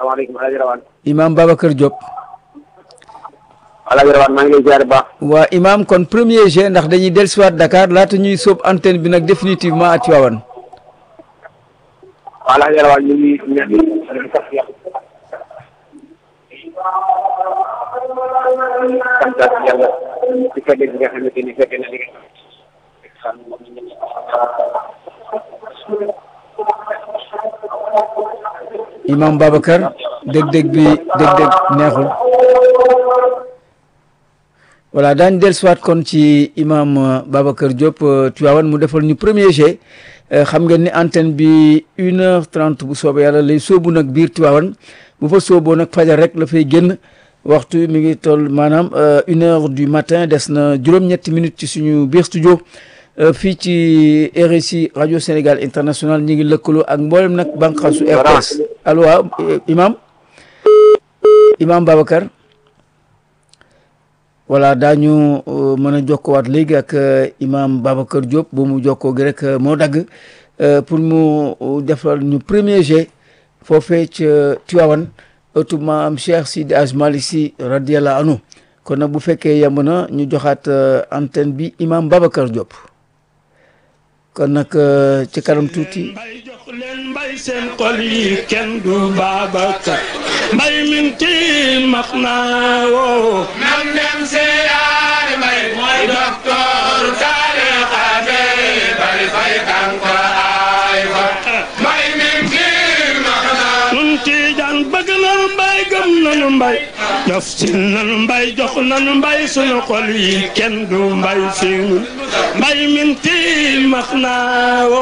salaamaaleykum Alaaji Rawaan imam Babacar Diop Alaaji Rawaan maa ngi lay ziar baax waa imam kon premier G ndax dañuy dellusiwaat Dakar laata ñuy sóob antenne bi nag définitivement à Tivaouane waaw Alaaji Rawaan ñu ngi ñaan di sant yàlla sant yàlla ci fekkee bi nga xamante ni fekkee na li nga imam Babacar dég-dég bi dég-dég neexul voilà daañu dellusiwaat kon ci imam Babacar Diop Tivaouane mu defal ñu premier G xam ngeen ni antenne bi une heure trente bu soobee yàlla lay sóobu nag biir Tivaouane bu fa sóoboo nag fajar rek la fay génn waxtu mi ngi toll maanaam une heure du matin des na juróom-ñetti minutes ci suñu biir studio fii ci RSI rajo Sénégal international ñi ngi lëkkaloo ak mboolem nag bànqaasu RTS allo waaw imam imam Babacar voilà daañu mën a jokkowaat léegi ak imam Babacar Diop bu mu jokkoo gi rek moo dagg pour mu defal ñu premier G foofee ca Tivaouane ëttu maam Cheikh Sidi Aj Malick Sy radiyallahu anhu kon nag bu fekkee yemb na ñu joxaat antenne bi imam Babacar Diop kon nag ci kanam tuuti mbay jox leen mbay seen xol yi kenn du Babacar mbay min ci max naa woo nam dem siyaare mbay mooy docteur tariqa bi bari fay kanko ay fa mbay min ci max naa nun tiijaan bëgg nanu mbay gëm nanu mbay jof si nanu mbay jox nanu mbay sunu xol yi kenn du mbay fi nun mbay min ci max naa woo